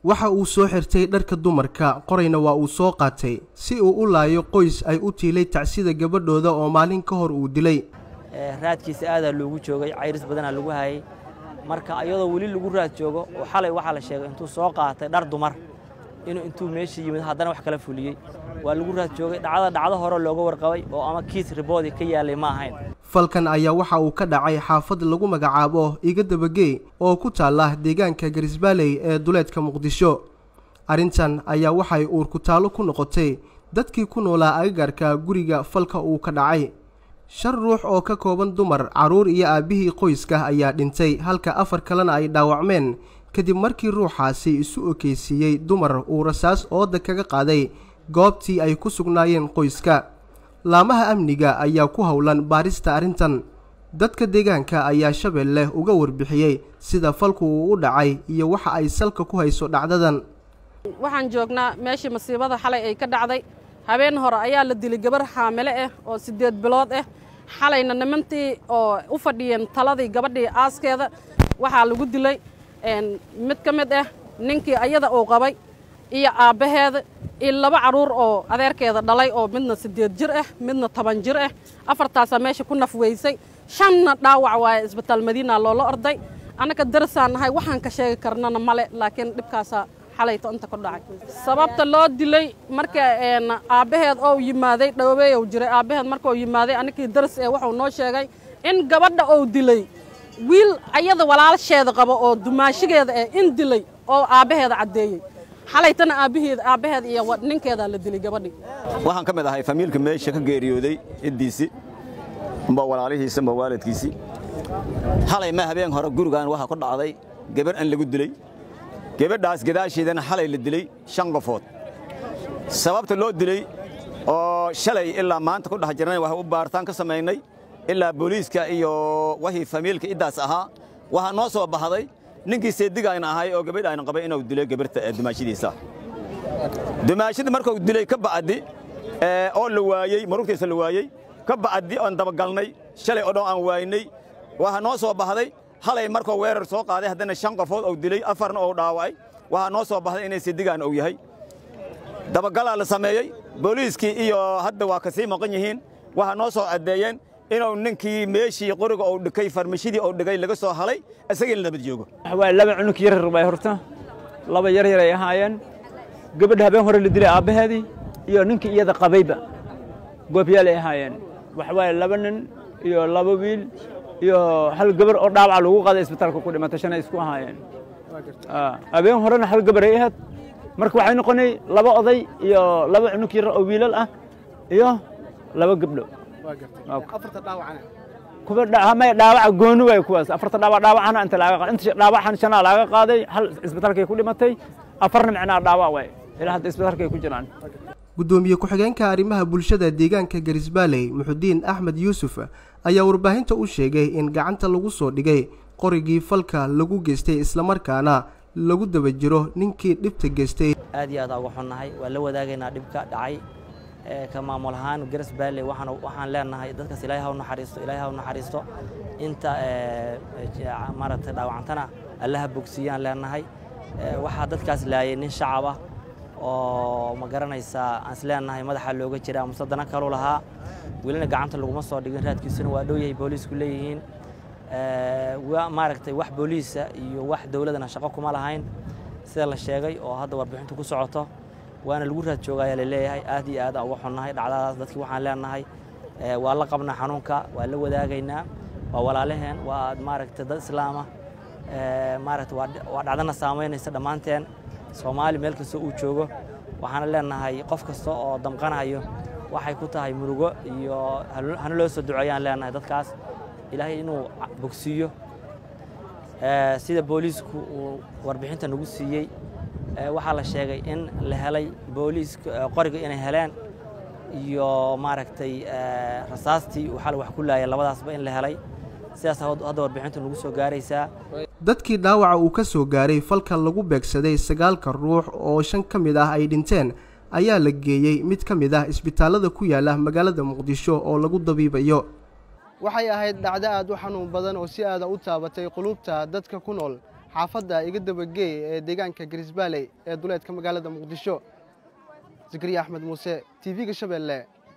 waxa uu soo xirtay dharka dumarka qorayna waa uu soo qaatay si uu u laayo qoys ay u tiilay tacsida gabadhooda oo maalin ka hor uu dilay raadkiisa aadaa loogu joogay cayris badanaa lagu hayay marka iyadoo weli lagu raad joogo oo xalay waxaa la sheegay intuu soo qaatay dhar dumar inuu intuu meesha yimid haddana wax kala fuliyey waa lagu raad joogay dhacdada dhacdo hore looga warqabay oo ama kiis riboodii ka yaalay ma ahayn falkan ayaa waxa uu ka dhacay xaafad lagu magacaabo iga dabagey oo ku taalla deegaanka garisbaaley ee duleedka muqdisho arrintan ayaa waxay uurkutaalo ku noqotay dadkii ku noolaa agagaarka guriga falka uu ka dhacay shan ruux oo ka kooban dumar carruur iyo aabbihii qoyska ayaa dhintay halka afar kalena ay dhaawacmeen kadib markii ruuxaasi isu okeysiiyey dumar uu rasaas ooda kaga qaaday goobtii ay ku sugnaayeen qoyska laamaha amniga ayaa ku howlan baarista arrintan dadka deegaanka ayaa shabeelle uga warbixiyey sida falku uu u dhacay iyo waxa ay salka ku hayso dhacdadan waxaan joognaa meeshii masiibada xalay ay ka dhacday habeen hore ayaa la dilay gabar xaamile ah oo siddeed bilood ah xalayna nimantii oo u fadhiyeen taladii gabadhii aaskeeda waxaa lagu dilay mid ka mid ah ninkii ayada uu qabay iyo aabbaheeda iyo laba carruur oo adeerkeeda dhalay oo midna siddeed jir ah midna toban jir ah afartaasaa meesha ku naf weysay shanna dhaawac waaye isbitaal madiina loola orday annaka darasaan nahay waxaan ka sheegi karnana male laakiin dhibkaasaa xalayto inta ku dhacay sababta loo dilay marka aabbaheed oo yimaaday dhaweeyow jiray aabbaheed marka uu yimaaday annakii daras ee wuxuu noo sheegay in gabadha uu dilay wiil ayada walaalsheeda qabo oo dumaashigeeda eh in dilay oo aabbaheeda caddeeyey xalaytana aabbaheeda aabbaheeda iyo ninkeedaa la dilay gabadhii waxaan ka mid ahay famiilka meesha ka geeriyooday ciddiisii amba walaalihiisa amba waalidkiisii xalay ma habeen hore gurigan waxaa ku dhacday gabar an lagu dilay gabadhaas gadaasheedana xalay la dilay shan qofood sababta loo dilay oo shalay ilaa maanta ku dhex jirnay waxay u baaritaan ka samaynay ilaa booliiska iyo wixii famiilka iddaas ahaa waxaa noo soo baxday ninkii seedigayna ahay oo gabadh ayna qabay inuu dilay gabarta dumaashadiisa dumaashadii markuu dilay ka bacdi oo la waayey marugtiisa la waayey ka bacdi oon dabagalnay shalay oo dhan aan waaynay waxaa noo soo baxday halay markuu weerar soo qaaday haddana shan qofood uu dilay afarna uu dhaawacay waxaa noo soo baxday inay seedigaan uu yahay dabagalaa la sameeyey booliiskii iyo hadda waa ka sii maqan yihiin waxaa noo soo caddeeyeen inuu ninkii meeshii qoriga uu dhikay farmashidii uu dhigay laga soo halay isagii la nabad joogo waa laba cunug yaryar bay horta laba yaryar ay ahaayeen gabadha habeen hore la dilay aabbaheedii iyo ninkii iyada qabayba goobyaal ay ahaayeen waxa waaye laba nin iyo laba wiil iyo hal gabar oo dhaawaca lagu qaaday isbitaalka ku dhimatay shanay isku ahaayeen habeen horena hal gabar ay ahayd marka waxay noqonay laba oday iyo laba cunug yar oo wiilal ah iyo laba gabdho kuwa may dhaawaca gooni waay kuwaas afarta dhaawac dhaawacana inta laaga qaaday inta dhaawacan shanaa laaga qaaday hal isbitaalkay ku dhimatay afarna micnaa dhaawac waay ilaa hadda isbitaalkay ku jiraan gudoomiye ku-xigeenka arrimaha bulshada deegaanka garisbaaley muxudiin axmed yuusuf ayaa warbaahinta u sheegay in gacanta lagu soo dhigay qorigii falka lagu geystay islamarkaana lagu daba jiro ninkii dhibta geystay aad iyo aad uga xunnahay waa la wadaagaynaa dhibka dhacay ka maamul ahaan garisbaaley waxaan leenahay dadkaas ilaahay ha u naxariisto ilaahay ha u naxariisto inta maaragtay dhaawacantana allaha bogsiiyaan leenahay waxaa dadkaas laayay nin shacab ah oo ma garanaysaa aan isleenahay madaxa looga jira amase dana kalu lahaa welina gacanta laguma soo dhigin raadkiisuna waa dhow yahay booliisku leeyihiin maaragtay wax booliisa iyo wax dowladana shaqo kuma lahayn sida la sheegay oo hadda warbixintu ku socoto waana lagu raad joogayaa laleeyahay aad iyo aad uga xunnahay dhacdadaas dadkii waxaan leenahay waa la qabnaa xanuunka waa la wadaagaynaa waa walaalaheen waa maaragtay dad islaama maaragtay waa dhacdana saamaynaysa dhammaanteen soomaali meel kastoo uu joogo waxaana leenahay qof kasta oo damqanayo waxay ku tahay murugo iyo hana loo soo duceeyaan leenahay dadkaas ilaahay inuu bogsiiyo sida booliisku uu warbixinta nagu siiyey waxaa la sheegay in la helay booliiska qoriga inay heleen iyo maaragtay rasaastii uu xal wax ku laayay labadaasba in la helay sidaas hadda warbixintu nagu soo gaaraysaa dadkii dhaawaca uu ka soo gaaray falka lagu beegsaday sagaalka ruux oo shan ka mid ah ay dhinteen ayaa la geeyey mid ka mid ah isbitaallada ku yaala magaalada muqdisho oo lagu dabiibayo waxay ahayd dhacdo aad u xanuun badan oo si aada u taabatay qulubta dadka ku nool xaafadda iga dabageey ee deegaanka garisbaaley ee duleedka magaalada muqdisho zakariya axmed muuse t v-ga shabeelle